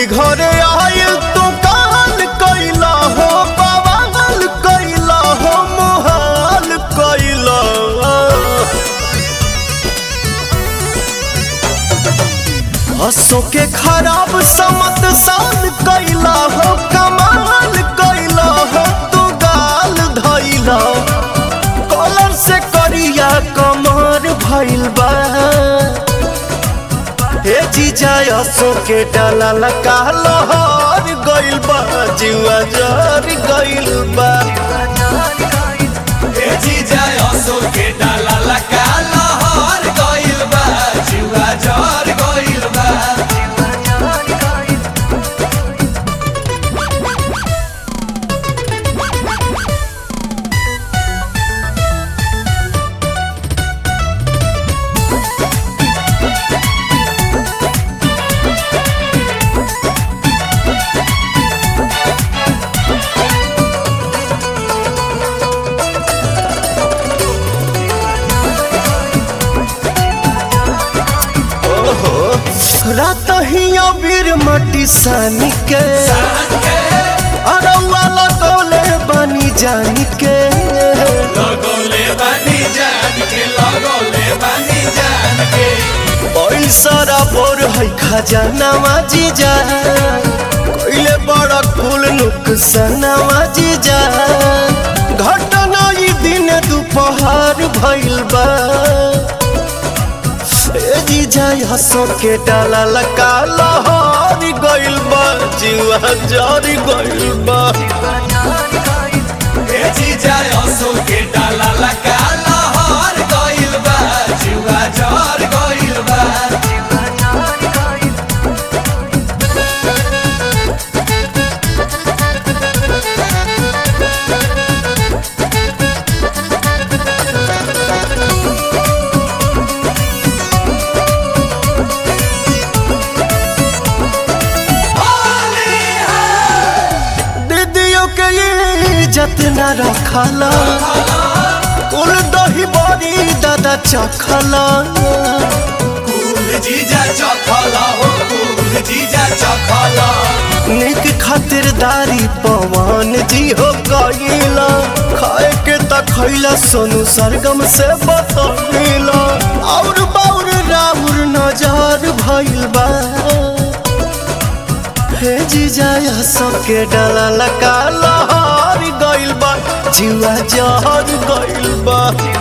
होली घरे आयल तू काल कैला हो बवाल कैला हो मोहाल कैला हसो के खराब समत साल कैला हो कमाल कैला हो तू गाल धैला कॉलर से करिया कमर भइल बा हे जीजा असो के डाला लगा लहर गइल बा जुआ जर गइल बा ए जीजा असो के डाला लगा लहर गइल बा जुआ जर गइल बा रात ही अबीर मटी सानी के अरौआ लगौले बनी जानी के लगोले बानी जान के लगोले बानी जान के पैसा बोर है खजानावा जीजा कोइले बड़ा कुल नुकसानावा जीजा घटना ई दिन दोपहर भइल बा ए जीजा हंसो के डाला लगा लहर गइल बा जीवा जर गइल बा ए जीजा असो के डाला लगा लहर गइल बा जुआ जर गइल बा दीदियों के ये इज्जत न रखला कुल दही बड़ी दादा चखला कुल जीजा चखला हो कुल जीजा चखला निक खातिरदारी पवन जी हो गईला खाए के त खैला सोनू सरगम से बतौला और बाउर राउर नजर भइल बा हे जीजा यह सबके डाला लगा लहर गइल बा जीवा जहर गइल बा